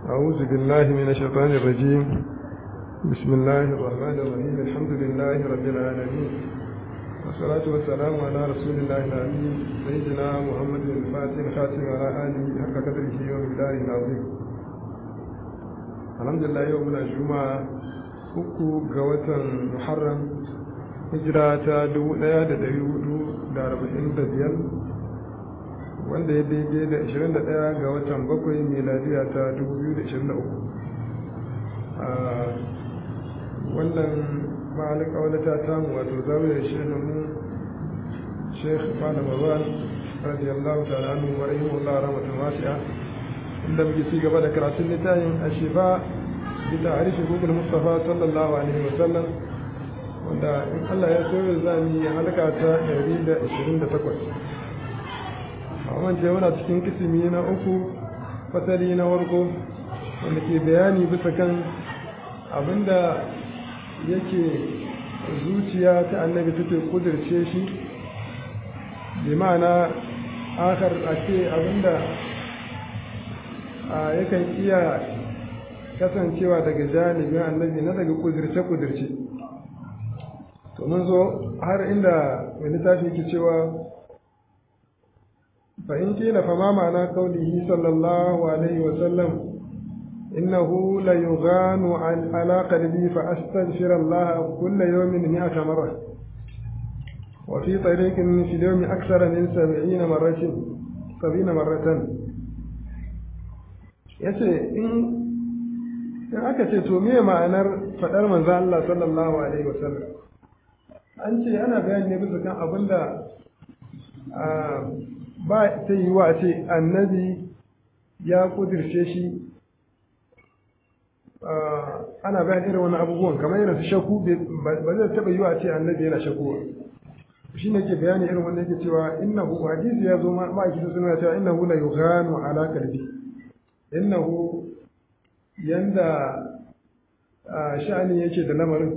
أعوذ بالله من الشيطان الرجيم بسم الله الرحمن الرحيم الحمد لله رب العالمين والصلاة والسلام على رسول الله الأمين سيدنا محمد الفاتح الخاتم على آله حق قدره ومقداره العظيم الحمد لله يومنا الجمعة uku ga watan Muharram hijira ta dubu ɗaya da ɗari hudu da arba'in da biyar wanda ya daidai da 21 ga watan bakwai meladiya ta 2023 wannan ma'alin ƙaunata ta mu wato zawiyar shehin mu sheikh malam babban radiyallahu ta'ala anhu wa rahimahullah rahmatan wasi'a inda muke ci gaba da karatun littafin ashifa bi ta'arifi gugul mustafa sallallahu alaihi wa sallam wanda in Allah ya so za mu yi halaka ta 128 amma ce muna cikin kisimi na uku fasali na warko wanda ke bayani bisa kan abinda yake zuciya ta annabi take kudirce shi bi ma'ana akar a ce abinda yakan iya kasancewa daga janibin annabi na daga kudirce-kudirce to mun zo har inda wani littafi ke cewa فإن قيل فما معنى قوله صلى الله عليه وسلم إنه ليغان على قلبي فأستغفر الله كل يوم مئة مرة وفي طريق في اليوم أكثر من سبعين مرة سبعين مرة yace in in aka ce to me ma'anar faɗar manzo Allah sallallahu alaihi wasallam an ce ana bayani ne bisa kan abinda ba ta yi wa ce annabi ya kudirce shi ana bayan irin wani abubuwan kamar yana su shaku ba zai taɓa yi wa ce annabi yana shakuwa shi ne ke bayani irin wanda yake cewa innahu hadisi ya zo ma'aiki sun suna cewa innahu la yughanu ala kalbi innahu yanda sha'ani yake da lamarin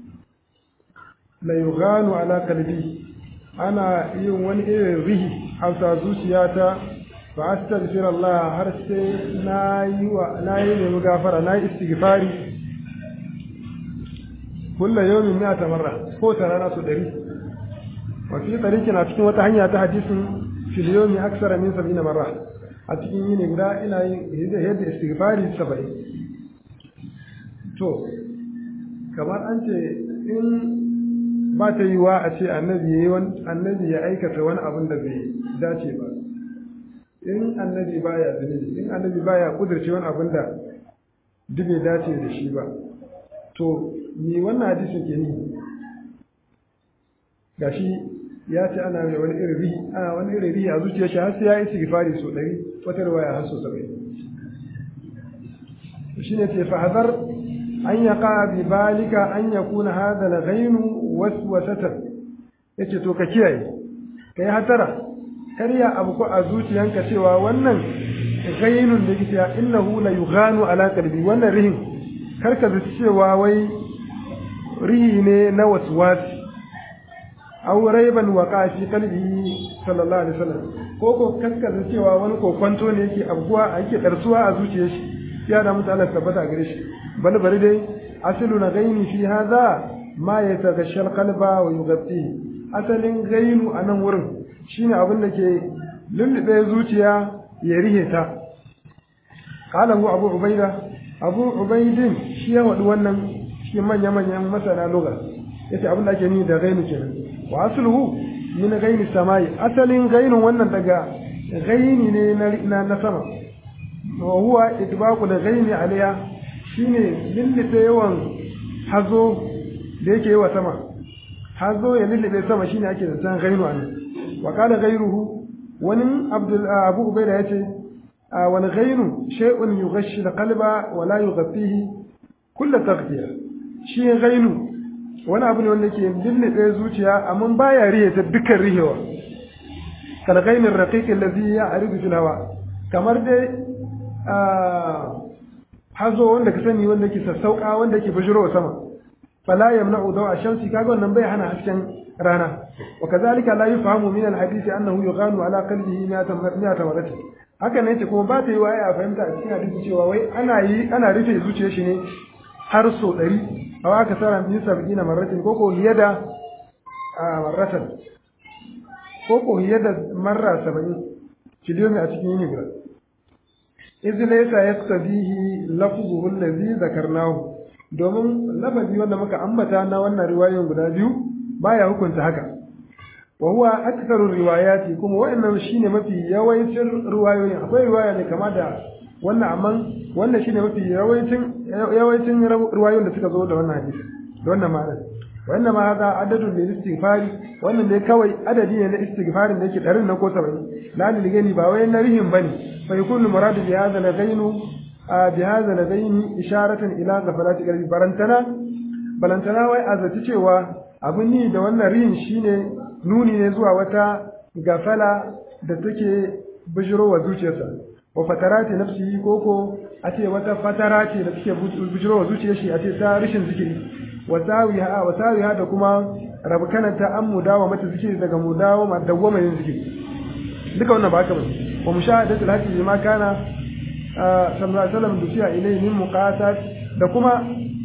la yughanu ala kalbi ana yin wani irin rihi hausa zuciyata fa astaghfir Allah har sai nayi wa nayi nemi gafara nayi istighfari kullu yawmin mi'ata marra ko ta rana su dari wa fi tariqin a cikin wata hanya ta hadisin fil yawmi aksara min 70 marra a cikin yini guda ina yin yadda istighfari 70 to kamar an ce in ba ta yi wa a ce annabi annabi ya aikata wani abin da bai dace ba in annabi baya zunubi in annabi baya kudurce wani abin da duk bai dace da shi ba to ni wannan hadisin ke ni gashi ya ce ana mai wani irin rihi ana wani irin rihi a zuciyar shi har sai ya yi istighfari so ɗari wata riwaya har so saba'in shine ce fa hazar an yaqa bi balika an yakuna hadha al-ghainu waswasatan yace to ka kiyaye kai hatara karya abu ko a zuciyanka cewa wannan ghainun da yake innahu la yughanu ala qalbi wannan rihin karka zaci cewa wai rihi ne na waswasi aw raiban waqa fi qalbi sallallahu alaihi wasallam ko ko karka zaci cewa wani kokwanto ne yake abuwa yake darsuwa a zuciyar shi ya da mutu Allah tabbata gare shi bal bari dai asilu na gaini fi hadha ma ya tagashal qalba wa yughatti asalin gainu a nan wurin shine abin da ke lullube zuciya ya rihe ta qala hu abu ubaida abu ubaidin shi ya wadi wannan shi manya manyan masana lugha yace abin da ake ni da gainu kenan wa asluhu min gaini samai asalin gainun wannan daga gaini ne na na sama wa huwa idbaqul gaini alaiha shine lullube yawan hazo da yake yi wa sama hazo ya lullube sama shine ake zaton gainu a nan wa qala ghayruhu wani abdul abu ubaida yace wal ghainu shay'un yughashshi al-qalba wa la yughaffihi kull taghfiya shi ghainu wani abu ne wanda yake lullube zuciya amma baya rihe ta dukkan rihewa kal ghainir raqiq alladhi ya'ridu fil hawa kamar dai hazo wanda ka sani wanda ke sassauka wanda ke bujiro sama fala yamna'u dawa shamsi kaga wannan bai hana hasken rana wa kazalika la yufhamu min alhadith annahu yughanu ala qalbihi mi'ata mi'ata marrati haka ne ce kuma ba ta yi waye a fahimta a cikin hadisi cewa wai ana yi ana rufe zuciyar shi ne har so ɗari a waka tsara min sab'ina marratin ko ko hiya da marratan ko ko hiya da marra saba'in kiliyomi a cikin yini guda izi laysa yastabihi lafzuhu allazi zakarnahu domin lafazi wanda muka ambata na wannan riwayoyin guda biyu baya hukunta haka wa huwa aktharu riwayati kuma wa'annan shine mafi yawancin riwayoyin akwai riwaya ne kama da wannan amma wannan shine mafi yawancin yawancin riwayoyin da suka zo da wannan hadisi da wannan ma'ana wannan ma hada adadun lil istighfari wannan dai kawai adadi ne na istighfarin da yake ɗarin na ko 70 la lil gani ba wai na rihin bane fa yakunu muradu bi hadha lagainu bi hadha lagaini isharatan ila ghafalati qalbi barantana balantana wai azati cewa abin ni da wannan rihin shine nuni ne zuwa wata gafala da take bijirowa zuciyarsa wa fatarati nafsihi koko a ce wata fatara ce da take bijirowa zuciyar shi a ce ta rishin zikiri wa sawiha wa sawiha da kuma rabkana ta an mudawa mata zikiri daga mudawa ma dawwama yin zikiri duka wannan ba haka ba wa mushahadatu al-haqi ma kana sallallahu alaihi wasallam dusiya ilayhi min muqatat da kuma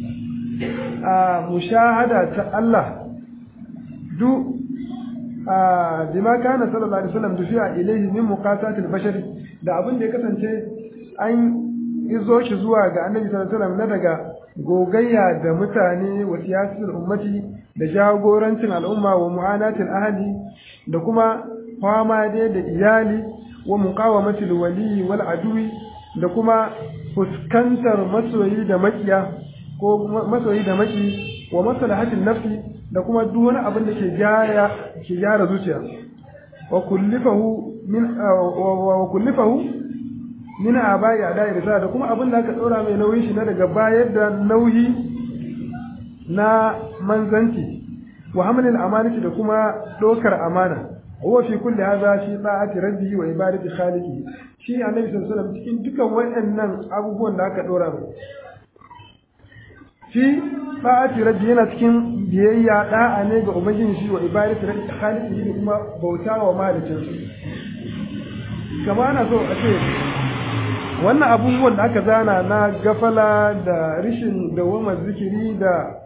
mushahada ta Allah du bima kana sallallahu alaihi wasallam dufiya ilaihi min muqatatil bashari da abin da ya kasance an izo shi zuwa ga annabi sallallahu alaihi wasallam na daga gogayya da mutane wa siyasatul ummati da jagorancin al'umma wa mu'anatil ahli da kuma fama dai da iyali wa muqawamatil wali wal adwi da kuma fuskantar masoyi da makiya ko masoyi da maki wa maslahatin nafsi da kuma duk wani abin da ke gyara ke gyara zuciya wa kullifahu min wa kullifahu min abai adai risala da kuma abin da aka tsora mai nauyin shi na daga bayar da nauyi na manzanci wa hamlil amanati da kuma dokar amana huwa fi kulli hadha fi ta'ati rabbihi wa ibadati khaliqi shi annabi sallallahu alaihi wasallam cikin dukan waɗannan abubuwan da aka dora mai fi ta'ati rabbi yana cikin biyayya da'a ne ga ubangiji shi wa ibadatu rabbi khaliqi da kuma bauta wa malikin su kama ana so a ce wannan abubuwan da aka zana na gafala da rishin dawamar zikiri da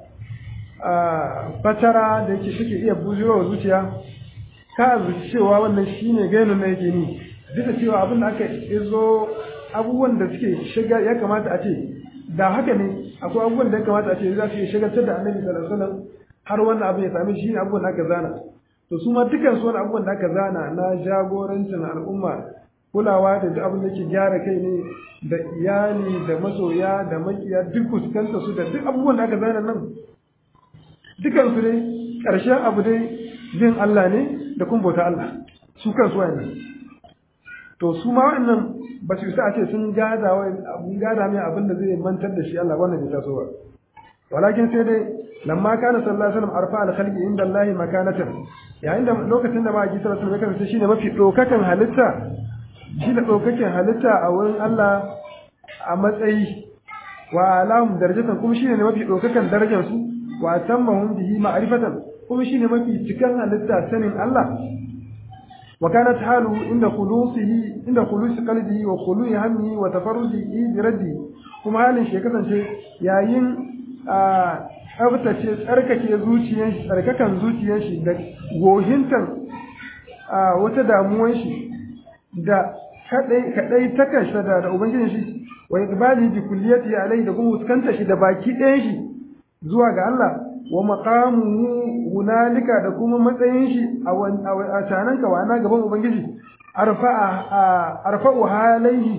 fatara da yake suke iya bujewa zuciya ka zuci cewa wannan shine gainin na yake ni duk da cewa abin da aka izo abubuwan da suke shiga ya kamata a ce da haka ne akwai abubuwan da ya kamata a ce za su yi shagaltar da annabi sallallahu alaihi wasallam har wannan abin ya same shi ne abubuwan da aka zana to su ma dukkan su wani abubuwan da aka zana na jagorancin al'umma kulawa da duk abin da ke gyara kai ne da iyali da masoya da makiya duk fuskanta su da duk abubuwan da aka zana nan dukkan su dai ƙarshen abu dai jin Allah ne da kuma bauta Allah su kansu wayannan to su ma wayannan ba su isa a ce sun gada wa abun gada mai abin da zai mantar da shi Allah wannan bai taso ba walakin sai dai lamma kana sallallahu alaihi wasallam arfa al khalqi inda Allah makanatan yayin da lokacin da ma'aji sallallahu alaihi wasallam shine mafi dokakan halitta shi da dokakan halitta a wurin Allah a matsayi wa alahum darajatan kuma shine mafi dokakan darajar su wa tammahum bihi ma'rifatan kuma shine mafi cikan halitta sanin Allah وكانت حاله عند خلوصه عند خلوص قلبه وخلوع همه وتفرده برده kuma halin shi ya kasance yayin tsabtace tsarkake zuciyar shi tsarkakan zuciyar shi da gohintan wata damuwan shi da kadai kadai takan da da ubangijin shi wa iqbali bi kulliyati alai da kuma fuskanta shi da baki ɗayan shi zuwa ga Allah wa maqamuhu hunalika da kuma matsayin shi a canan ka wana gaban ubangiji arfa'a arfa'u halaihi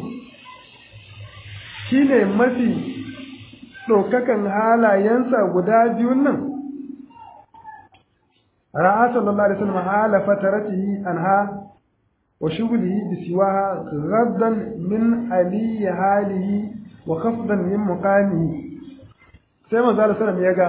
shine mafi ɗaukakan halayensa guda biyun nan ra'a sallallahu alaihi wasallam hala fataratihi anha wa shughlihi bi siwaha ghaddan min ali halihi wa khafdan min muqamihi sai manzo sallallahu alaihi wasallam ya ga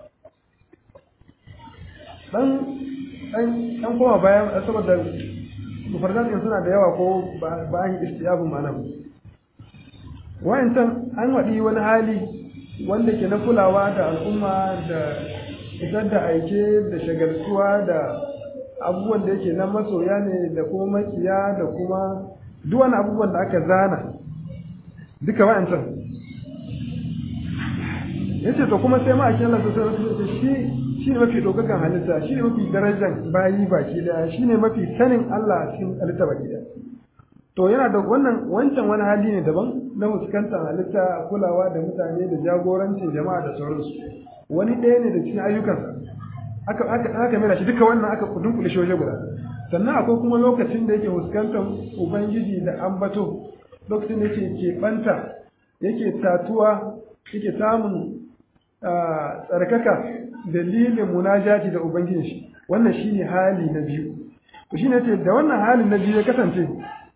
dan dan dan koma bayan saboda mufardan din suna da yawa ko ba an istiyabun ma'ana wa'ancan an waɗi wani hali wanda ke na kulawa da al'umma da fitar da aike da shagaltuwa da abubuwan da yake na masoya ne da kuma makiya da kuma duk wani abubuwan da aka zana duka wa'ancan yace to kuma sai ma a Allah sallallahu alaihi wasallam shi shine mafi dokakan halitta shine mafi darajar bayi baki daya shine mafi sanin Allah a cikin halitta baki daya to yana da wannan wancan wani hali ne daban na fuskantar halitta kulawa da mutane da jagorancin jama'a da sauransu wani ɗaya ne da cikin ayyukansa aka aka aka mera shi duka wannan aka dunkule shi waje guda sannan akwai kuma lokacin da yake fuskantar ubangiji da ambato lokacin da yake keɓanta yake tatuwa yake samun tsarkaka dalilin munajati da ubangiji shi wannan shine hali na biyu to shine ce da wannan halin na biyu ya kasance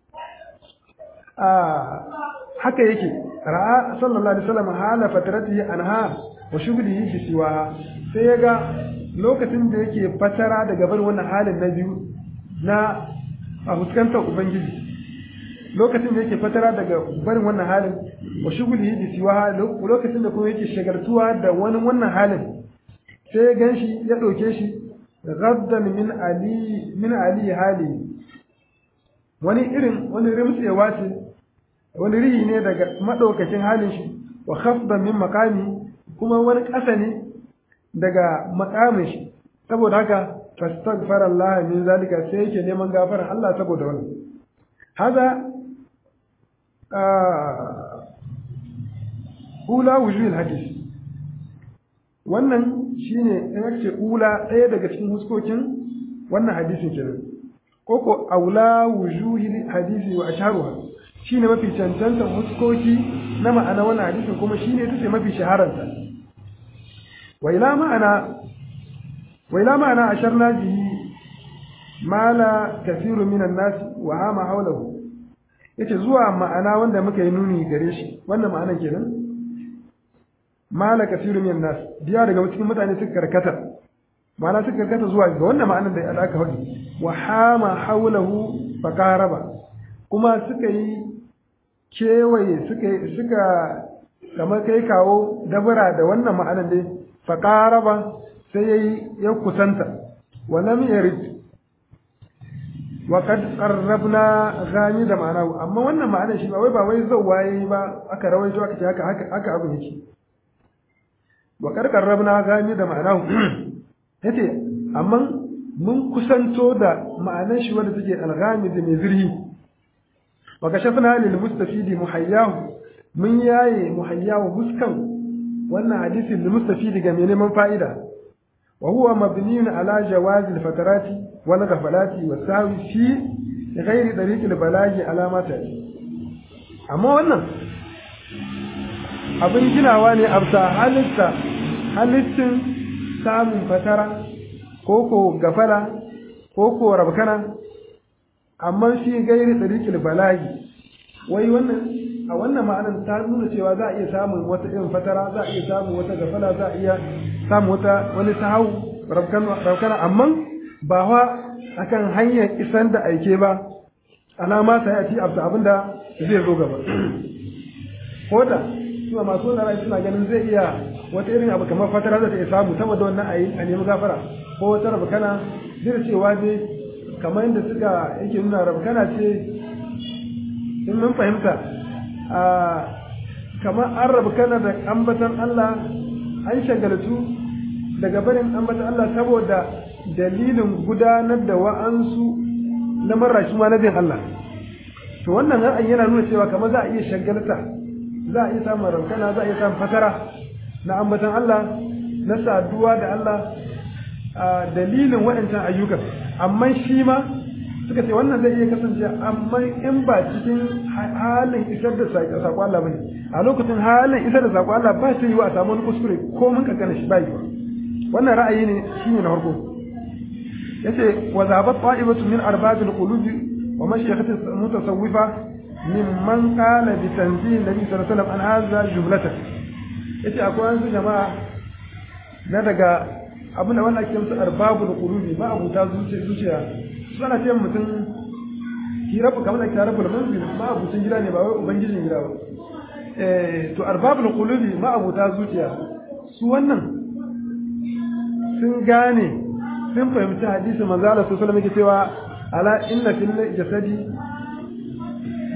haka yake ra'a sallallahu alaihi wasallam hala fataratihi anha wa shughlihi bi siwaha sai ya ga lokacin da yake fatara daga bar wannan halin na biyu na a fuskantar ubangiji lokacin da yake fatara daga barin wannan halin wa shughlihi bi siwaha lokacin da kuma yake shagartuwa da wani wannan halin sai ya ganshi ya dauke shi gaddan min ali min ali hali wani irin wani rimtsewa ce wani rihi ne daga madaukakin halin shi wa khafdan min maqami kuma wani ƙasa ne daga makamin shi saboda haka fastaghfara Allah min zalika sai yake neman gafarar Allah saboda wannan hada ula wujuhil hadis wannan shine in ake ula ɗaya daga cikin huskokin wannan hadisin kenan koko aula wujuhil hadisi wa asharuha shine mafi cancanta huskoki na ma'ana wannan hadisin kuma shine ita ce mafi shahararta wa ila ma'ana wa ila ma'ana asharna bihi mala kathiru minan nas wa hama hawlahu yace zuwa ma'ana wanda muka yi nuni gare shi wannan ma'anan kenan mala kathiru minan nas biya daga cikin mutane suka karkata ma'ana suka karkata zuwa ga wannan ma'anan da aka faɗi wa hama hawlahu faqaraba kuma suka yi kewaye suka suka kamar kai kawo dabara da wannan ma'anan dai faqaraba sai yayi ya kusanta wa lam yarid wa kad qarrabna gani da ma'ana amma wannan ma'anar shi ba wai ba wai zawwa yayi ba aka rawaito aka ce haka haka haka abin yake wa kad qarrabna gani da ma'ana yace amma mun kusanto da ma'anar shi wanda take alghami da mai zirhi wa kashafna lil mustafidi muhayyahu mun yaye muhayyahu huskan wannan hadisin lil mustafidi ga mai neman fa'ida وهو مبني على جواز الفترات والغفلات والسهو في غير طريق البلاغ على ما amma wannan abin ginawa ne a bisa halitta halittin samun fatara ko ko gafala ko ko rabkana amma shi gairi tsarikil balagi wai wannan a wannan ma'anar ta nuna cewa za a iya samun wata irin fatara za a iya samun wata gafala za a iya samun wata wani sahau raukana amma ba wa akan hanyar isan da aike ba alama ta yi abta abin da zai zo gaba ko da suna masu wani rai suna ganin zai iya wata irin abu kamar fatara za ta iya samu saboda wannan a yi a nemi gafara ko wata rabkana zai cewa dai kamar yadda suka yake nuna rabkana ce in mun fahimta a kamar an rabu kana da ambatan Allah an shagaltu daga barin ambatan Allah saboda dalilin gudanar da wa'ansu na marashi ma na bin Allah to wannan ra'ayi yana nuna cewa kamar za a iya shagalta za a iya samun rankana za a iya samun fatara na ambatan Allah na saduwa da Allah a dalilin waɗancan ayyukan amma shi ma suka ce wannan zai iya kasance amma in ba cikin halin isar da saƙo Allah bane a lokacin halin isar da saƙo Allah ba shi yiwa a samu wani kuskure ko mun kankana shi ba yiwa wannan ra'ayi ne shine na farko yace wa zabat ta'ibatu min arbabil qulubi wa mashayikhati mutasawwifa mimman qala bi tanzil nabi sallallahu alaihi wasallam an hadha jumlatan yace akwai wasu jama'a na daga abin da wannan ake musu arbabul qulubi ba abuta zuciya suna ce mutum ki rabu kamar da ki rabu da manzil ma abucin gida ne ba wai ubangijin gida ba eh to arbabul qulubi ma abuta zuciya su wannan sun gane sun fahimci hadisi manzo Allah sallallahu alaihi wasallam cewa ala inna fil jasadi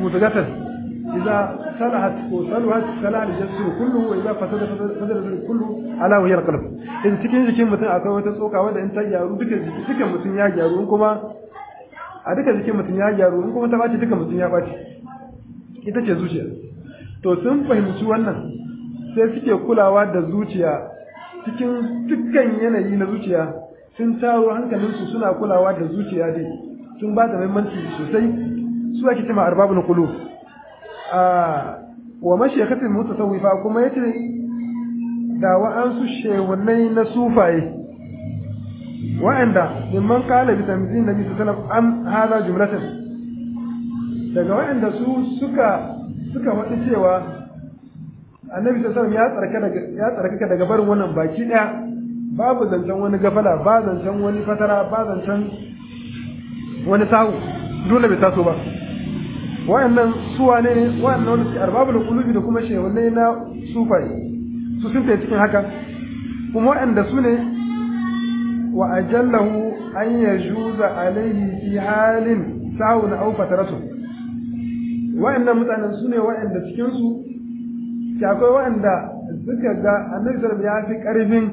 mutagatan idza salahat ko salahat salaha al-jasad kullu wa idza fasada fasada al kullu ala wa hiya qalb in cikin jikin mutum akwai wata tsoka wanda in ta gyaru duka duka mutum ya gyaru in kuma a duka jikin mutum ya gyaru in kuma ta bace duka mutum ya bace ita ce zuciya to sun fahimci wannan sai suke kulawa da zuciya cikin dukkan yanayi na zuciya sun taro hankalinsu suna kulawa da zuciya dai sun ba da muhimmanci sosai su ake cewa arbabul qulub a wa mashayikhatul mutasawwifa kuma yace da wa'ansu shewunai na sufaye wa'anda mimman kala bi tamzin nabi sallallahu alaihi wasallam am hada jumlatan daga wa'anda su suka suka faɗi cewa annabi sallallahu alaihi wasallam ya tsarka daga ya tsarkaka daga barin wannan baki daya babu zancen wani gafala ba zancen wani fatara ba zancen wani sahu dole bai taso ba wa'annan suwa ne wa'annan wanda suke arbabul qulubi da kuma shehunai na sufai su sun kai cikin haka kuma wa'anda su ne wa ajallahu an yajuza alaihi fi halin sahun aw fataratu wa'annan mutanen su ne wa'anda cikin su ke akwai wa'anda suka ga annabi sallallahu ya fi karfin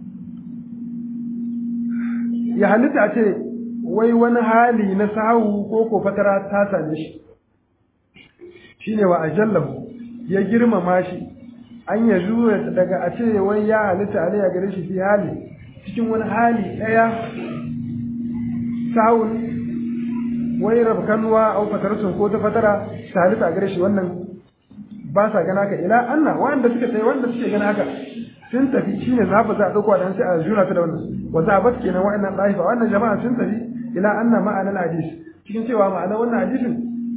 ya halitta a ce wai wani hali na sahu ko ko fatara ta same shi shine wa ajallahu ya girmama shi an ya zuwa daga a ce wai ya halitta alayya gare shi fi hali cikin wani hali ɗaya sahun wai rabkanuwa au fatarsun ko ta fatara ta halitta gare shi wannan ba sa gana ka ila anna wanda suka tsaye wanda suke gana haka sun tafi shine zaba za a dauko da sai a juna ta da wannan wa zabat kenan wa'annan daifa wannan jama'a sun tafi ila anna ma'anar hadis cikin cewa ma'anar wannan hadisin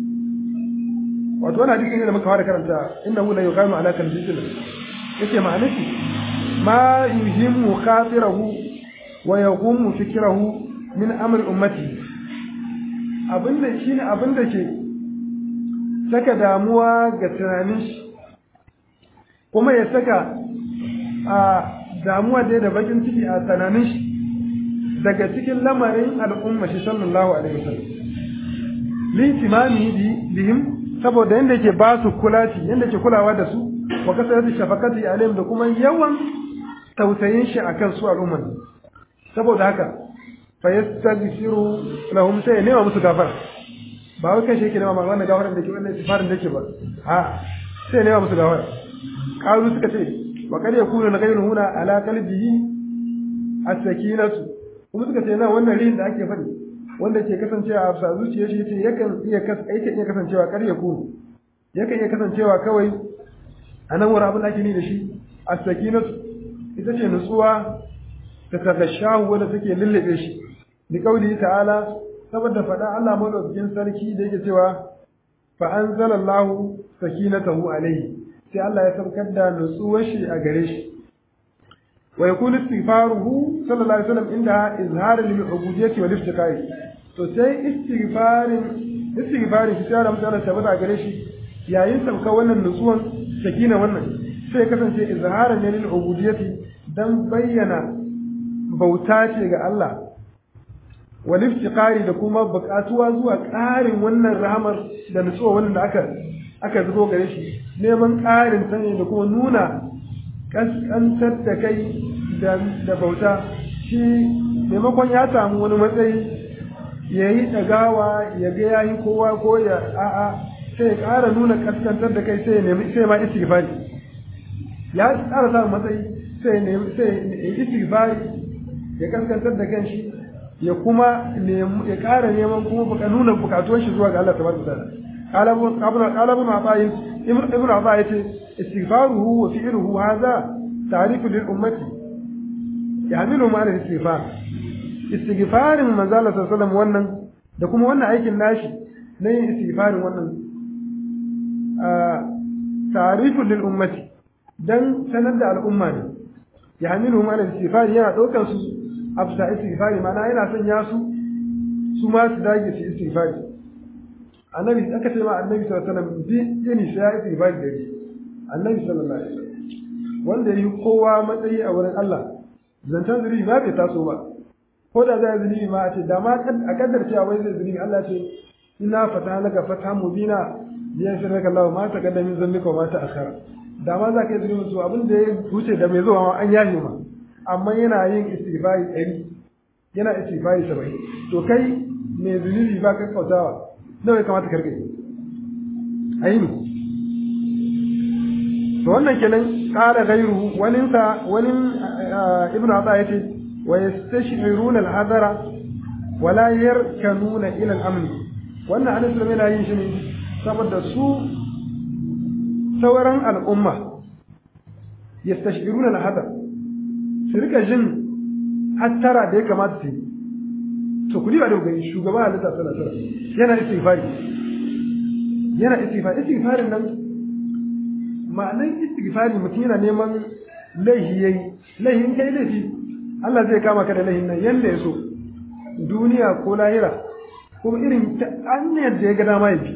wato wannan hadisin ne da muka fara karanta innahu la yuqamu ala kalbisin yace ma'anar shi ma yuhimmu khatirahu wa yaqumu fikrahu min amri ummati abinda shine abinda ke saka damuwa ga tunanin shi kuma ya saka a damuwa dai da bakin ciki a tunanin shi daga cikin lamarin al'umma shi sallallahu alaihi wasallam litimami bihim saboda yanda yake ba su kulaci yanda yake kulawa da su wa kasaratu shafaqati alaihim da kuma yawan tausayin shi akan su al'umman saboda haka fa yastaghfiru lahum sai nema musu gafara ba wai kai shi yake nema ma wannan gafaran da ke wannan istighfarin da yake ba a sai nema musu gafara qalu suka ce wa kad yakunu ghayru huna ala qalbihi as-sakinatu kuma suka ce nan wannan rihin da ake faɗi wanda ke kasancewa a bisa zuciyar shi yace yakan iya yakan iya kasancewa kar ya kunu yakan iya kasancewa kawai a nan wurin abin da ake ni da shi as-sakinatu ita ce nutsuwa ta tagashahu wanda take lullube shi bi kauli ta'ala saboda faɗa Allah madaukakin sarki da yake cewa fa anzalallahu sakinatahu alayhi sai Allah ya saukar da nutsuwar shi a gare shi wa yakunu istighfaruhu sallallahu alaihi wasallam inda izhar lil ubudiyyati wal iftiqari to sai istighfarin istighfarin shi sai Allah mutane tabbata gare shi yayin sauka wannan nutsuwan sakina wannan sai ya kasance izharan lil ubudiyyati dan bayyana bauta ce ga Allah wal iftiqari da kuma buƙatuwa zuwa ƙarin wannan rahamar da nutsuwa wannan da aka aka zubo gare shi neman ƙarin sani da kuma nuna kaskantar da kai da bauta shi maimakon ya samu wani matsayi ya yi ɗagawa ya ga ya yi kowa ko ya a'a sai ya ƙara nuna kaskantar da kai sai ya nemi sai ma istighfari ya ƙara samun matsayi sai ya nemi sai ya istighfari ya kaskantar da kanshi ya kuma ya ƙara neman kuma buka nuna bukatuwan shi zuwa ga Allah tabaraka ta'ala qala ibn qala ibn Atha'i ibn Atha'i yace istighfaruhu wa fi'luhu hadha ta'rifu lil ummati yahmilu ma al-istighfar istighfarin manzo Allah sallallahu wannan da kuma wannan aikin nashi na yin istighfarin wannan ta'rifu lil ummati dan sanar da al'umma ne yahmilu ma al-istighfar yana daukar su afsa istighfari ma'ana yana son ya su su ma su dage su istighfari annabi aka ce ma annabi sallallahu alaihi wasallam bi yani sai ya istighfari da shi annabi sallallahu alaihi wasallam wanda yi kowa matsayi a wurin Allah zantan zuri ba bai taso ba ko da zai zuri ma a ce da ma a kaddar cewa wai zai zuri Allah ce ina fata laka fata mubina ya fi raka Allah ma ta kaddamin zambika ma ta akhara da ma za ka yi zunubi su abin da ya wuce da mai zuwa ma an yafe ma amma yana yin istighfari ɗari yana istighfari saba'in to kai mai zunubi ba ka kautawa nawa ya kamata karka yi a yi to wannan kenan ƙara gairu waninsa wani ibnu ata ya ce wa yastashiruna al-hadara wala yarkanuna ila al-amn wannan annabi sallallahu alaihi wasallam yana yin shi ne saboda su sauran al'umma yastashiruna al-hadar su rika jin hattara da ya kamata su yi to kudi ba da gani shugaba halitta sallallahu alaihi wasallam yana istighfari yana istighfari istighfarin nan ma'anar istighfari mutum yana neman laihi yayi laihin kai laifi Allah zai kama ka da laihin nan yanda ya so duniya ko lahira kuma irin ta hanyar da ya ga dama ya bi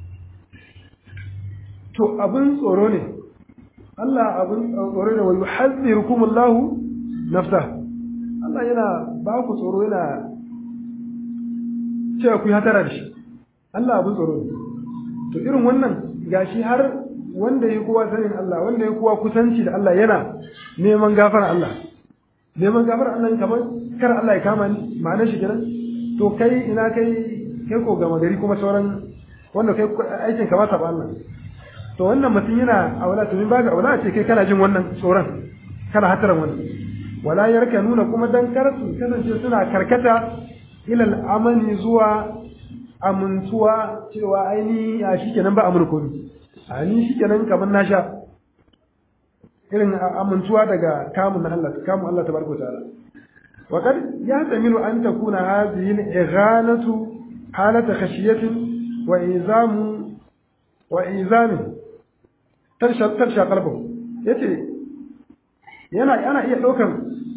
to abin tsoro ne Allah abin tsoro ne wa yuhazzirukumullahu nafsa Allah yana ba ku tsoro yana cewa ku yi hatara da shi Allah abin tsoro ne to irin wannan gashi har wanda ya kowa sanin Allah wanda ya kowa kusanci da Allah yana neman gafara Allah neman gafara Allah kamar kar Allah ya kama ni ma'anar shi kenan to kai ina kai kai ko gama gari kuma sauran wanda kai aikin ka ba ta ba Allah to wannan mutum yana aula to min ba ga aula ce kai kana jin wannan tsoron kana hataran wannan wala yarka nuna kuma dan kar su kasance suna karkata ila al'amani zuwa amintuwa cewa aini a shikenan ba amurko ne a ni shikenan kamar na sha irin amintuwa daga kamun Allah kamun Allah tabaraka ta'ala wa qad yahtamilu an takuna hadhihi al-ighanatu halata khashiyatin wa izamu wa izamin tarsha tarsha qalbu yace yana yana iya daukan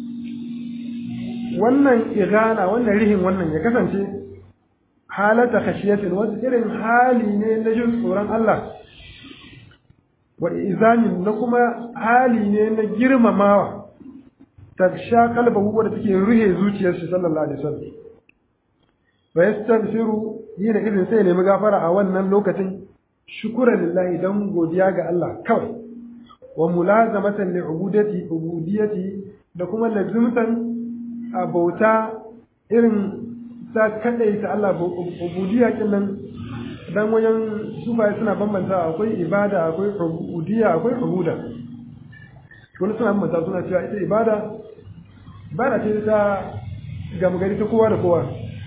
wannan igana wannan rihin wannan ya kasance halata khashiyatin wasu irin hali ne na jin tsoron Allah wa izamin na kuma hali ne na girmamawa ta sha kalbahu wadda take ruhe zuciyar shi sallallahu alaihi wasallam wa yastaghfiru yana irin sai nemi gafara a wannan lokacin shukran lillahi dan godiya ga Allah kawai wa mulazamatan li ubudati ubudiyati da kuma lazimtan a bauta irin ta kadai ta Allah ubudiyya kin nan dan wajen sufaye suna bambanta akwai ibada akwai ubudiyya akwai ubuda wani suna bambanta suna cewa ita ibada ibada ce ta gama gari ta kowa da kowa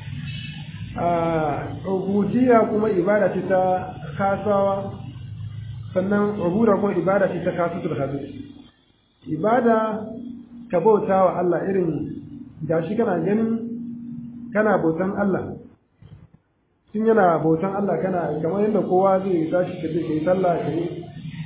a ubudiyya kuma ibada ce ta kasawa sannan ubuda kuma ibada ce ta kasu da kasu ibada ka bauta wa Allah irin gashi kana ganin kana bautan Allah tun yana bautan Allah kana kamar yadda kowa zai tashi ka je kai sallah ka yi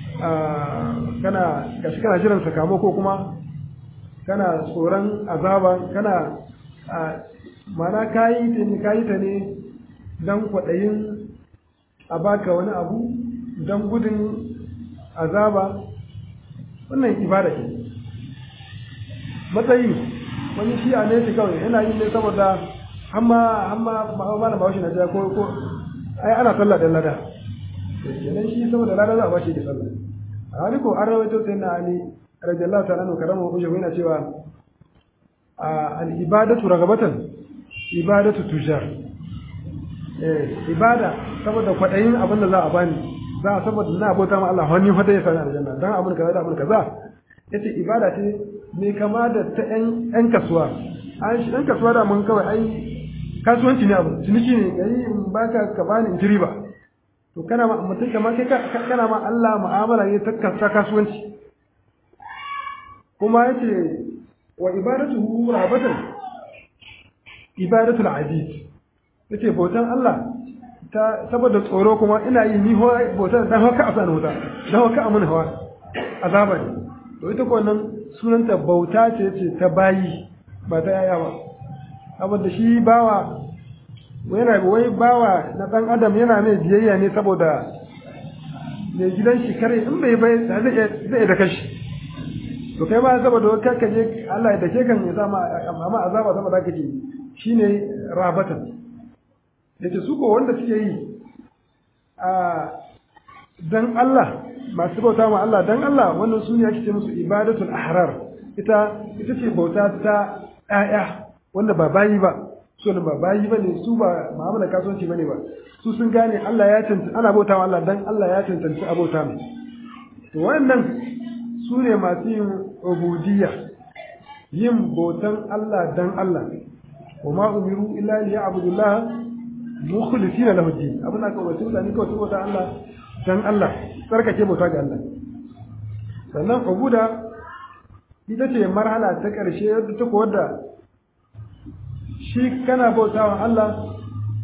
kana gashi kana jiran sakamako kuma kana tsoron azaba kana mana kayi ta ne kayi ta ne don kwaɗayin a baka wani abu don gudun azaba wannan ibada ke matsayi wani shi a ne shi kawai yana yin ne saboda hamma hamma mana bawashi na jiya ko ko ai ana sallah da lada kenan shi saboda lada za a bashi da sallah a hali ko an rawaito sai na ali radiyallahu ta'ala anhu karama uje yana cewa al ibadatu ragabatan ibadatu tujar eh ibada saboda kwadayin abin da za a bani za a saboda na abota ma Allah wani fata ya sani aljanna dan abin kaza da abin kaza yace ibada ce mai kama da ta yan kasuwa an shi ɗan kasuwa da mun kawai ai kasuwanci ne abu ciniki ne gari in baka ka bani in ji riba to kana ma mutum kamar kai kana ma Allah mu'amala ne ta kasuwanci kuma yace wa ibadatuhu rabatan ibadatul aziz yace bautan Allah ta saboda tsoro kuma ina yi ni ho bautan dan haka asan wuta dan haka amun hawa azaba ne to ita ko nan sunanta bauta ce ce ta bayi ba ta yaya ba saboda shi bawa yana wai bawa na dan adam yana mai biyayya ne saboda mai gidan shi kare in bai bai zai zai da kashi to kai ma saboda kai ka je Allah ya dake kan ya sama amma azaba saboda kake shine rabatan yace su ko wanda suke yi a dan Allah masu bauta ma Allah dan Allah wannan su ne ake ce musu ibadatul ahrar ita ita ce bauta ta ƴaƴa wanda ba bayi ba su ne ba bayi ba ne su ba mu'amala kasuwanci bane ba su sun gane Allah ya tantance ana bauta ma Allah dan Allah ya tantance abota mai to wannan su ne masu yin ubudiyya yin bautan Allah dan Allah wa ma umiru illa liya'budullaha mukhlisina lahu din abin da kawai mutane kawai su bauta Allah dan Allah tsarkake bauta ga Allah sannan ubuda ita ce marhala ta ƙarshe wadda ta wadda shi kana bautawa Allah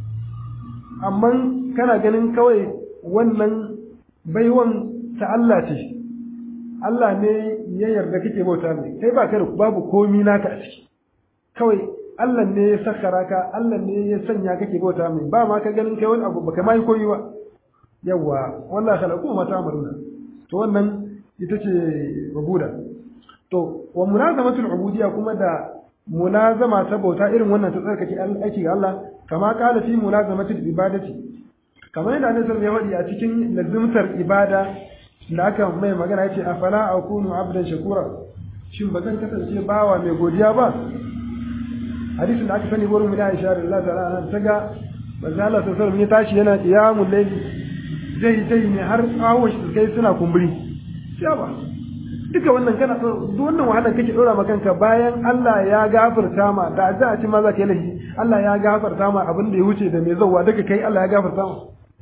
amma kana ganin kawai wannan baiwan ta Allah ce Allah ne ya yarda kake bauta mai kai ba kai babu komi naka a ciki kawai Allah ne ya sakara ka Allah ne ya sanya kake bauta mai ba ma ka ganin kai wani abu baka mai koyi ba yawa wallahi khalaqu ma ta'maluna to wannan ita ce ubuda to wa mulazamatul ubudiyya kuma da mulazama ta bauta irin wannan ta tsarkake aiki ga Allah kama kala fi mulazamatul ibadati kamar yadda Annabi sallallahu alaihi wasallam ya a cikin lazimtar ibada da aka mai magana yace afala akunu abdan shakura shin ba zan kasance bawa mai godiya ba hadisin da aka sani wurin mu Aisha radiyallahu ta'ala anha ta ga manzo Allah sallallahu alaihi wasallam ya tashi yana qiyamul layli zai zai ne har tsawon shi kai suna kumburi ya ba duka wannan kana duk wannan wahalar kake dora ma kanka bayan Allah ya gafarta ma da za a ci ma za ka yi laifi Allah ya gafarta ma abin da ya wuce da mai zauwa duka kai Allah ya gafarta ma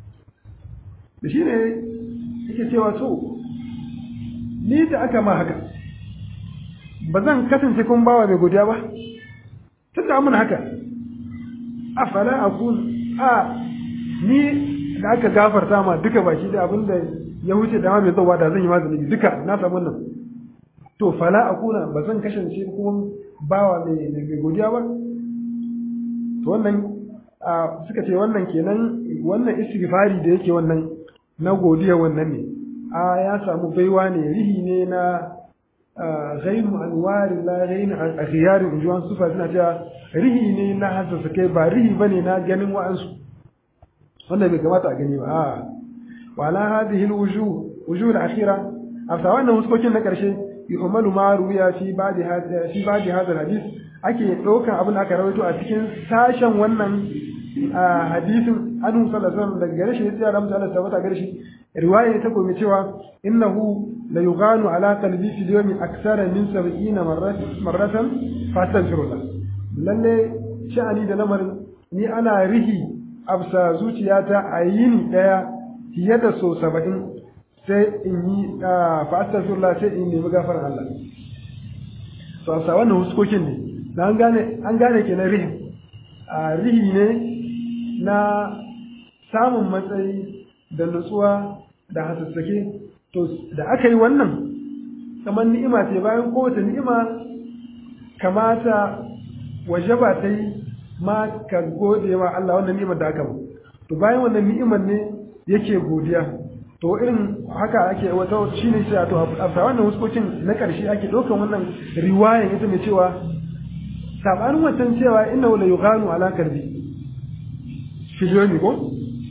da shi ne yake cewa to ni da aka ma haka ba zan kasance kun bawa mai godiya ba tun da mun haka afala akun a ni da aka gafarta ma duka baki da abin da ya wuce da ma mai zauwa da zan yi mazani duka na samu nan to fala akuna ba zan kasance kuma bawa mai mai godiya ba to wannan suka ce wannan kenan wannan istighfari da yake wannan na godiya wannan ne a ya samu baiwa ne rihi ne na ghairu anwari la ghairu akhyari injuwan sufa suna cewa rihi ne na hassasa kai ba rihi bane na ganin wa'ansu wanda bai kamata a gani ba a wala hadhihi alwujuh wujuh alakhira afsa wannan huskokin na karshe yu'malu ma ruya fi ba'di hadha fi ba'di hadha alhadith ake daukan abin da aka rawaito a cikin sashen wannan hadisin anhu sallallahu alaihi wasallam daga gare shi ya da mutane tabbata gare shi riwaya ta gobe cewa innahu la yughanu ala qalbi fi yawmi akthara min 70 marratan marratan fastaghfirullah lalle sha'ani da lamarin ni ana rihi absa zuciyata a yini daya fiye da so 70 sai in yi fastaghfirullah sai in nemi gafarar Allah to a wannan huskokin ne an gane an gane kenan rihi a rihi ne na samun matsayi da nutsuwa da hasassake to da aka yi wannan kamar ni'ima ce bayan kowace ni'ima kamata waje ba ta yi ma ka gode wa Allah wannan ni'imar da aka ba to bayan wannan ni'imar ne yake godiya to irin haka ake wata shine sai to a wannan huskokin na ƙarshe ake ɗaukan wannan riwayan ita mai cewa sabanin wancan cewa inna la yughanu ala kalbi filiyomi ko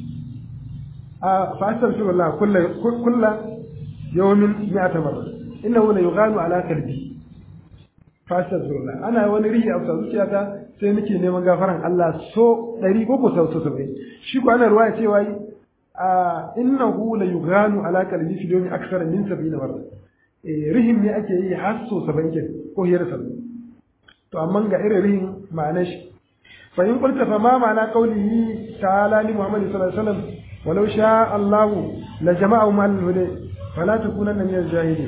a fasar shi wallah kulla kulla yawmin mi'ata marra innahu la yughanu ala kalbi fasar shi wallah ana wani rihi a zuciyata sai nake neman gafaran Allah so 100 ko ko sau 70 shi ko ana ruwaya cewa a innahu la yughanu ala kalbi fi yawmi akthar min 70 marra rihim ne ake yi har so 70 ko hiyar 70 to amma ga irin rihin ma'anar shi فإن قلت فما معنى قوله تعالى لمحمد صلى الله عليه وسلم ولو شاء الله لجمعهم على الهدى فلا تكونن من الجاهلين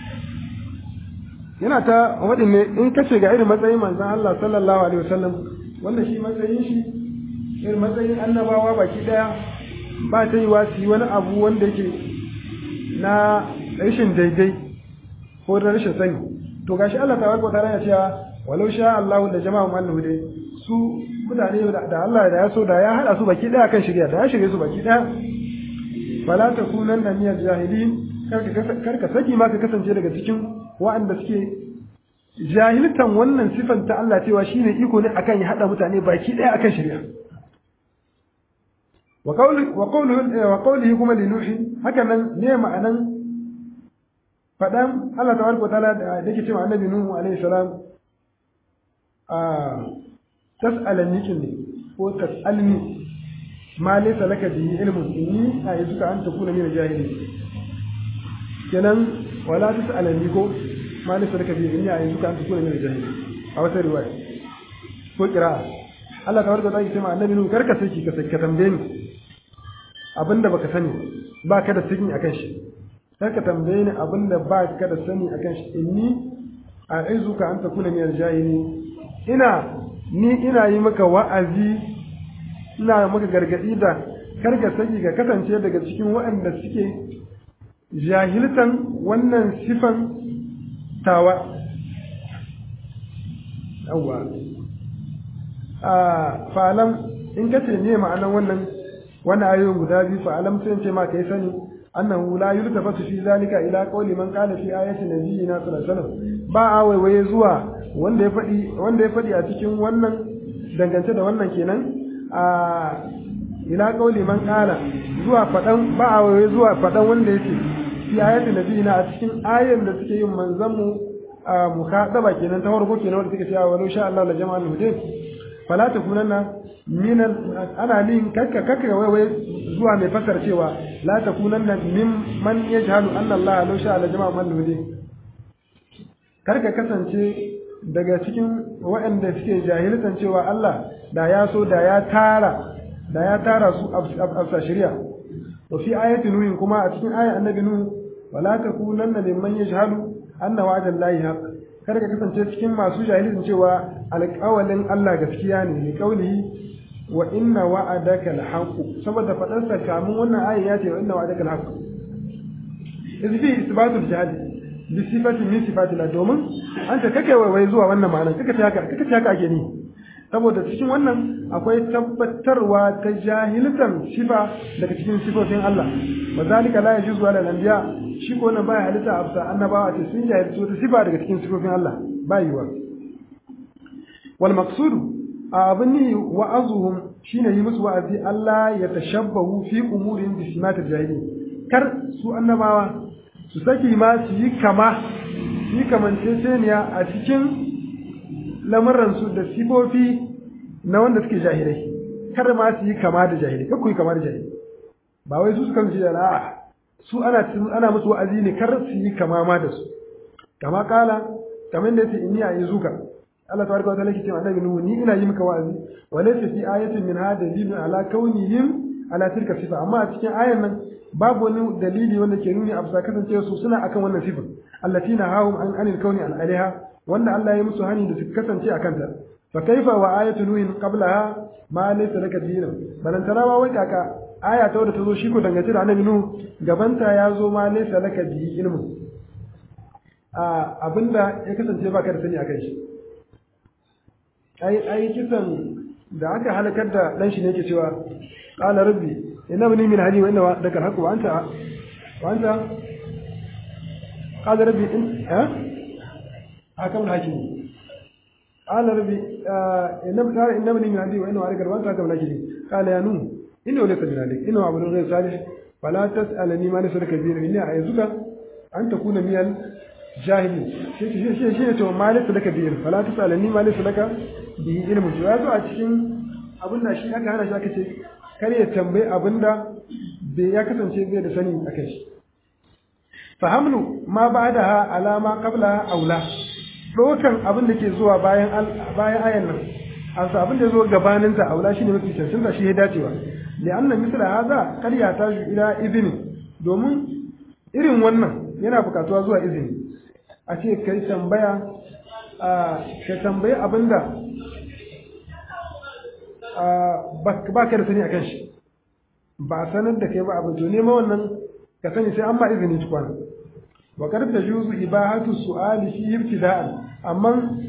yana ta waɗin ne in ka ce ga irin matsayin manzon Allah sallallahu alaihi wasallam wanda shi matsayin shi irin matsayin annabawa baki daya ba ta yi wasi wani abu wanda yake na rashin daidai ko da rashin sani to gashi Allah tabaraka wa ta'ala ya cewa walau sha Allah da jama'a mal hude su mutane da Allah da ya so da ya hada su baki daya kan shirya da ya shirye su baki daya fala takunan na miyar jahilin kar ka saki ma ka kasance daga cikin waɗanda suke jahiltan wannan sifan ta Allah cewa shine iko ne akan ya hada mutane baki daya akan shirya wa qawli wa qawlihi wa qawlihi kuma li nuhi haka nan ne ma'anan fadan Allah tabaraka wa ta'ala da yake cewa annabi nuhu alaihi salam a tas'alani ne ko tas'alni ma laysa laka bihi ilmun inni a'iduka an takuna min al-jahilin kenan wala tas'alani ko ma laysa laka bihi inni a'iduka an takuna min al-jahilin a wata riwaya ko qira'a Allah tabaraka ta'ala ce ma annabi nuhu karka saki ka ka tambaye ni abinda baka sani ba ka da sani akan shi karka tambaye ni abinda ba ka da sani akan shi inni a'izuka an takuna min al-jahilin ina ni ina yi maka wa'azi ina maka gargaɗi da karka saki ka kasance daga cikin waɗanda suke jahiltan wannan sifan tawa yawwa a fa'alam in ka ce ne ma'anan wannan wannan ayoyin guda biyu fa'alam sai ce ma kai sani annahu la yultafatu fi zalika ila qawli man qala fi ayati nabiyina sallallahu alaihi wasallam ba a waiwaye zuwa wanda ya faɗi wanda ya faɗi a cikin wannan dangance da wannan kenan a ila qauli man qala zuwa faɗan ba a waiwaye zuwa faɗan wanda yake fi ayati nabiyina a cikin ayan da suke yin manzon mu a mukhadaba kenan ta farko kenan wanda suke cewa walau sha Allah la jama'al hudayb fala takunanna min ana lin kakka kakka waiwaye zuwa mai fasar cewa la takunanna min man yajhalu anna Allah law sha Allah jama'al hudayb karka kasance daga cikin waɗanda suke jahiltan cewa Allah da ya so da ya tara da ya tara su a shari'a wa fi ayati nuhin kuma a cikin ayat annabi nuhu wala takunanna mimman yajhalu anna wa'da Allahi haqq kada ka kasance cikin masu jahilin cewa alƙawalin Allah gaskiya ne ne kaulihi wa inna wa'adaka al-haqq saboda fadarsa kamun wannan ayat ya ce wa inna wa'adaka al-haqq izbi isbatul jahili bi sifatin min sifatillah domin an ta kake wai zuwa wannan ma'ana kaka ce haka kaka ce haka ake ni saboda cikin wannan akwai tabbatarwa ta jahilatan sifa daga cikin sifofin Allah mazalika la yajuzu ala al-anbiya shi ko nan baya halitta absa annabawa ce sun jahilci wata sifa daga cikin sifofin Allah ba yiwa wal maqsudu abin ni wa'azuhum shine yi musu wa'azi Allah ya tashabbahu fi umurin bi simatil jahili kar su annabawa su saki ma su yi kama su yi kamanceceniya a cikin lamuransu da sifofi na wanda suke jahilai kar ma su yi kama da jahilai kar ku yi kama da jahilai ba wai su suka su da a'a su ana ana musu wa'azi ne kar su yi kama ma da su kama kala kamar da yace inni a'izuka Allah tabaraka wa ta'ala yake cewa annabi nuhu ni ina yi maka wa'azi wa laysa fi ayatin min hada dalilun ala kaunihim ala tilka sifa amma a cikin ayan nan babu wani dalili wanda ke nuni a bisa kasancewa su suna akan wannan sifar allati na hawum an anil kauni al alaiha wanda Allah ya musu hani da su kasance a kanta fa kaifa wa ayatu nuhin qablaha ma laysa laka dinun balantana ma wai kaka aya ta wadda ta zo shi ko dangace da annabi nuhu gabanta ya zo ma laysa laka bi ilmu a abinda ya kasance baka da sani akan shi ai ai kisan da aka halakar da dan shi ne yake cewa qala rabbi inna bani min hali wa inna wa'daka al-haqq wa anta wa anta qala rabbi in ha hakam al-hakim qala rabbi inna qala inna bani min hali wa inna wa'daka wa anta hakam al-hakim qala ya nuh inna laysa min halik inna abudun ghayr salih fala tas'alani ma laysa laka bihi inni a'azuka an takuna min al-jahili shi shi shi shi to ma laysa laka bihi fala tas'alani ma laysa laka bihi ilmu ya zo a cikin abin da shi aka hana shi aka ce kar ya tambayi abin da bai ya kasance bai da sani a kai shi fahamlu ma ba da ha alama kabla aula ɗaukan abin da ke zuwa bayan bayan ayan nan asa abin da zo gabanin ta aula shine mafi cancanta shi ya dacewa li anna misla hadha kar ya ta ila izini domin irin wannan yana bukatuwa zuwa izini a ce kai tambaya ka tambayi abin da ba ka da sani a kan shi ba a sanar da kai ba abin to nema wannan ka sani sai an ba izini tukwana wa kar ta juzu ibahatu su'ali fi ibtida'an amma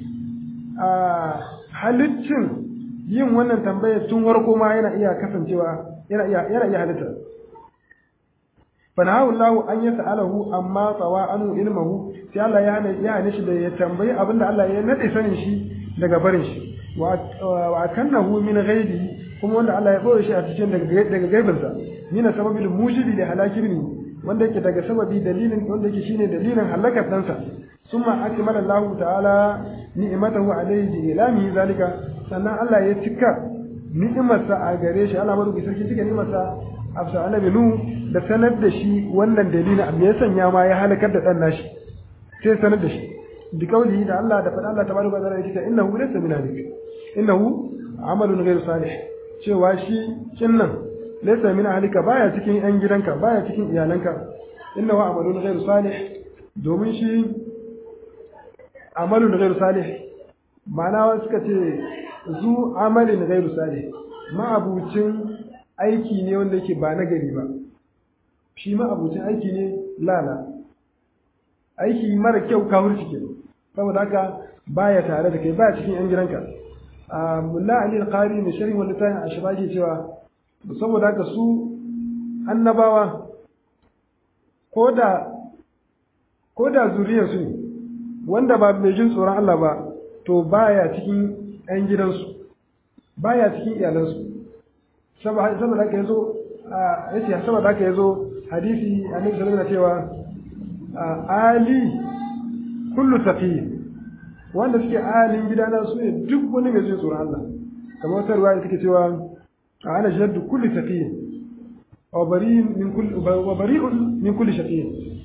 halittin yin wannan tambayar tun warko ma yana iya kasancewa yana iya yana iya halitta fanahu Allah an yas'alahu amma tsawa anu ilmuhu sai Allah ya hana ya hane shi da ya tambayi abinda Allah ya nade sanin shi daga barin shi wa kannahu min ghaibi kuma wanda Allah ya boye shi a cikin daga daga gaibinsa mina sababil mujibi li halakibni wanda yake daga sababi dalilin wanda yake shine dalilin halakar ɗansa summa akmala Allah ta'ala ni'matahu alayhi bi ilami zalika sannan Allah ya cika ni'imarsa a gare shi Allah madauki sarki cika ni'imarsa afsa annabi nu da sanar da shi wannan dalilin amma ya sanya ma ya halakar da dan nashi sai sanar da shi bi kaulihi da Allah da faɗa Allah tabaraka wa ta'ala yake innahu laysa min alik innahu amalun ghayr salih cewa shi kinnan laysa min ahlika baya cikin yan gidanka baya cikin iyalanka innahu amalun ghayr salih domin shi amalun ghayr salih ma'ana wasu suka ce zu amalin ghayr salih ma'abucin aiki ne wanda yake ba nagari ba shi ma'abucin aiki ne lala aiki mara kyau kafirci ke saboda haka baya tare da kai baya cikin yan gidanka a mulla ali al-qari mai sharhi wanda tayin ashba ke cewa saboda haka su annabawa koda koda zuriyar su ne wanda ba mai jin tsoron Allah ba to baya cikin yan gidansu baya cikin iyalansu saboda haka yazo a yace saboda haka yazo hadisi annabi sallallahu alaihi wasallam cewa ali kullu taqi wanda suke alin gidana su ne duk wani mai jin tsoron Allah kamar wata ruwaya take cewa ana shaddu kulli taqi wa bari'un min kulli wa bari'un min kulli shaqi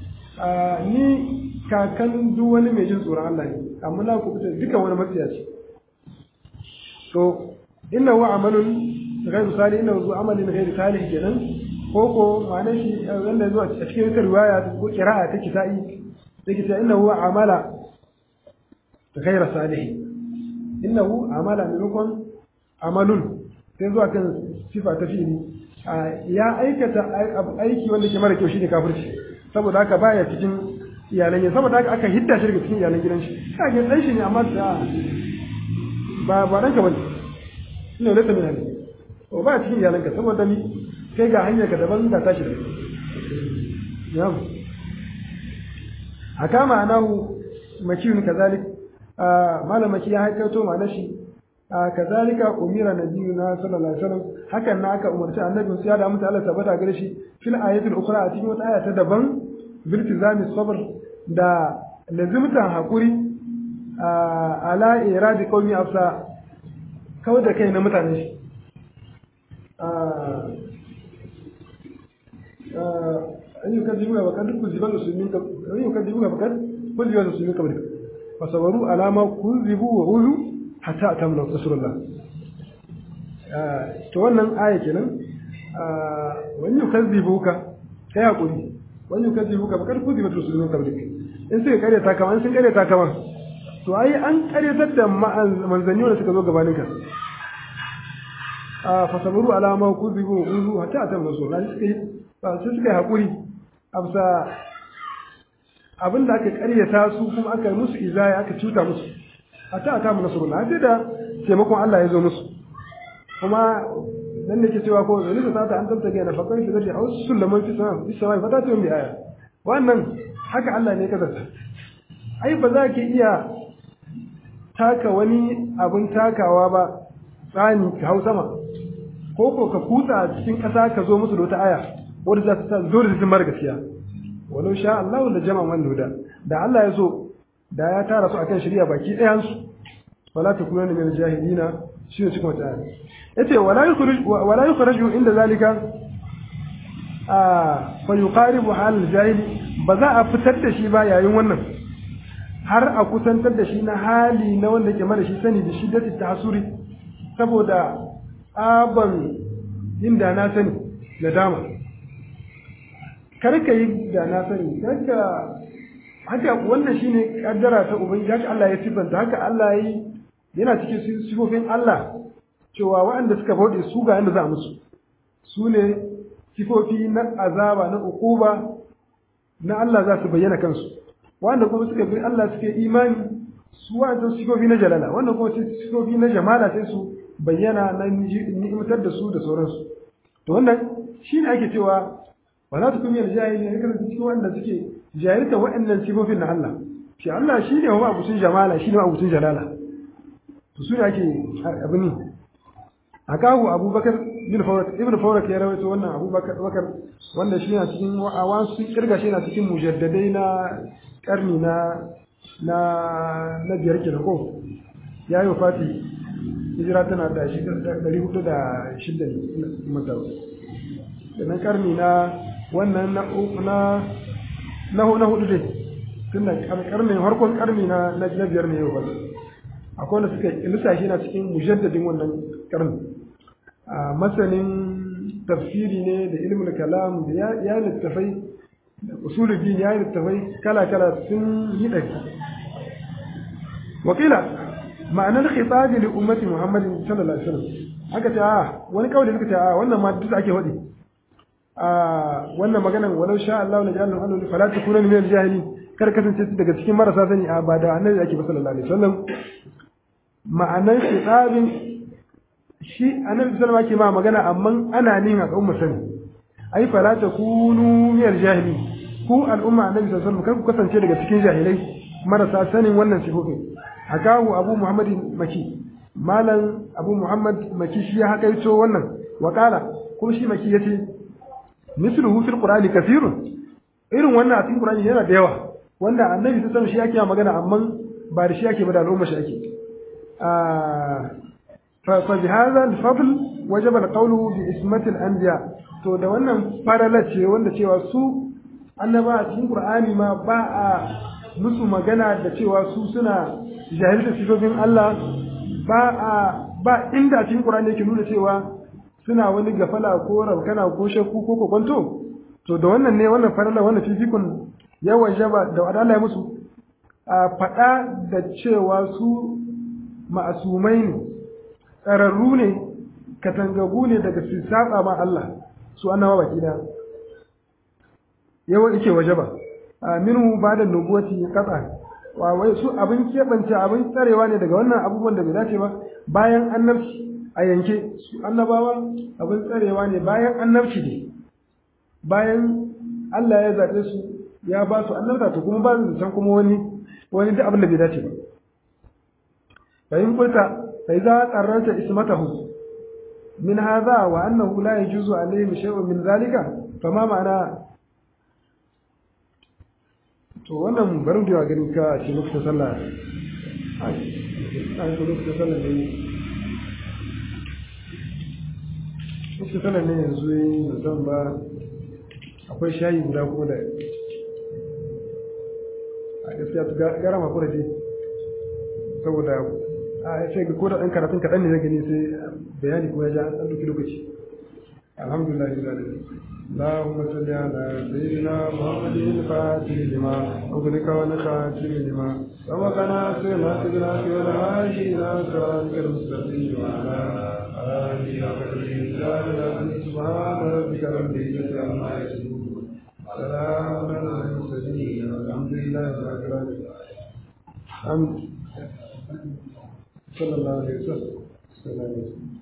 ni kakan duk wani mai jin tsoron Allah ne amma na ku fita duka wani matsiyaci to inna huwa amalun ghairu salih inna huwa amalin ghairu salih kenan ko ko ma'anar shi wanda zuwa a cikin wata riwaya ko kira'a ta kisa'i take cewa innahu amala ghayra salih innahu amala maimakon amalun sai zuwa kan sifa ta fili ya aikata aiki wanda ke mara kyau shine kafirci saboda haka baya cikin iyalan gidan saboda haka aka hidda shi daga cikin iyalan gidan shi kage dan shi ne amma da ba ba dan ka bane ina da tabbata ne o ba cikin iyalanka saboda ni kai ga hanyar ka daban da tashi da yam haka ma'anahu makiyun kazalik malamaki ya haikato ma'ana shi kazalika umira nabiyuna sallallahu alaihi wasallam hakan na aka umarci annabi sai da mutu Allah tabbata gare shi fil ayatul ukhra a cikin wata aya ta daban bil tizami sabr da lazimtan hakuri ala iradi qaumi afsa kawai da kai na mutane shi an yi kaddibu ga bakar duk kuziban musulmin ka an yi kaddibu ga bakar kuziban musulmin ka barka fasabaru alama kuzibu wa ulu hatta atamna rasulullah to wannan aya kenan wani yukazzibu ka kai hakuri wani yukazzibu ka bakar kuziban musulmin ka barka in suka kare ta kama in sun kare ta kama to ai an karyatar da manzanni wanda suka zo gabanin ka fasabaru alama kuzibu wa ulu hatta atamna rasulullah sai suka yi haƙuri amsa abin da aka ƙaryata su kuma aka musu izaya aka cuta musu a ta ata mu nasaru na da taimakon Allah ya zo musu kuma dan da ke cewa ko zai ta ta an tantance ga nafakar shi zai hausu sulaman fi sama fi sama fata ta bi aya wannan haka Allah ne ya kasance ai ba za ki iya taka wani abin takawa ba tsani ka hau sama ko ko ka kutsa cikin ƙasa ka zo musu da wata aya wanda za ta zo da zimar gaskiya walau sha Allah da jama'a man huda da Allah ya so da ya tara su akan shari'a baki ɗayan su wala takunu min jahilina shi ne cikin wata yace wala yukhruj wala yukhraju inda zalika a fa yuqaribu hal jahil ba za a fitar da shi ba yayin wannan har a kusantar da shi na hali na wanda ke mara shi sani da shiddati tahsuri saboda aban inda na sani nadama kar ka yi da na sani haka haka wannan shine kaddara ta ubangiji haka Allah ya sifanta haka Allah yi yana cikin sifofin Allah cewa waɗanda suka bauɗe su ga yanda za musu su ne sifofi na azaba na ukuba na Allah za su bayyana kansu wanda kuma suka bi Allah suke imani su wanda sifofi na jalala wanda kuma sifofi na jamala sai su bayyana na ni'imtar da su da sauransu to wannan shine ake cewa ba za ta kuma yin jahili ne kan cikin wanda suke jahilta waɗannan sifofin na Allah shi Allah shi ne wa abucin jamala shi ne wa abucin jalala to su ne ake abin akahu abubakar bin fawrak ibn fawrak ya rawaito wannan abubakar bakar wanda shi na cikin awan sun kirga shi na cikin mujaddadai na karni na na na biyar kenan ko ya yi wafati hijira tana da shi ɗari hudu da shida ne mata sannan karni na wannan na na na hudu dai tun da karni harkon karni na na biyar ne yau ba akwai wanda suka lissafi na cikin mujaddadin wannan karni a masanin tafsiri ne da ilmin kalam da ya littafai da usuluddin ya littafai kala-kala sun yi ɗari wakila ma'anar khitabi li ummati muhammadin sallallahu alaihi wasallam aka ce a wani kawai suka ce a wannan ma duk ake faɗi a wannan maganan walau sha Allah la ja'alna annu fala takuna min al-jahili kar kasance daga cikin marasa sani a ba da annabi ake ba sallallahu alaihi wasallam ma'anar khitabin shi annabi sallallahu alaihi wasallam ma magana amma ana nin al'umma sani ai fala takunu min al-jahili ku al'umma annabi sallallahu alaihi wasallam kar ku kasance daga cikin jahilai marasa sanin wannan sifofin hakahu abu muhammad maki malam abu muhammad maki shi ya hakaito wannan wa kala kuma shi maki yace misluhu fil qur'ani kathirun irin wannan a cikin qur'ani yana da yawa wanda annabi sallallahu alaihi wasallam shi yake magana amma ba da shi yake ba da al'umma shi yake فبهذا الفضل وجب القول باسمة الأنبياء to da wannan farala ce wanda cewa su annaba a cikin Qur'ani ma ba a musu magana da cewa su suna jahilta sifofin Allah ba a ba inda a cikin Qur'ani yake nuna cewa suna wani gafala ko rabkana ko shakku ko kokonto to da wannan ne wannan farala wannan fifikun yawan jaba da Allah ya musu a faɗa da cewa su ma'asumai ne tsararru ne katangagu ne daga su saba ma Allah su annawa baki da yawa yake waje ba minhu ba da nubuwati qata wa wai su abin kebance abin tsarewa ne daga wannan abubuwan da bai dace ba bayan annabci a yanke su annabawa abin tsarewa ne bayan annabci ne bayan Allah ya zaɓe su ya ba su annabta to kuma ba su san kuma wani wani duk abin da bai dace ba فإن قلت فإذا قررت اسمته من هذا وأنه لا يجوز عليهم شيء من ذلك فما معنى to wannan barin da gani ka ce lokacin sallah ai ko lokacin sallah ne lokacin sallah ne yanzu yi zan ba akwai shayi guda ko da a gaskiya gara ma kura ce saboda a sai ga koda ɗan karatun kaɗan ne na gani sai bayani kuma ya ja an ɗauki lokaci alhamdulillah rabbil alamin اللهم صل على سيدنا محمد الفاتح لما أغلق والخاتم لما سبقنا سيما سيدنا في الهادي إلى صراطك المستقيم وعلى آله وصحبه سبحان ربك رب العزة عما يصفون سلام على المرسلين والحمد لله رب العالمين صلى الله عليه وسلم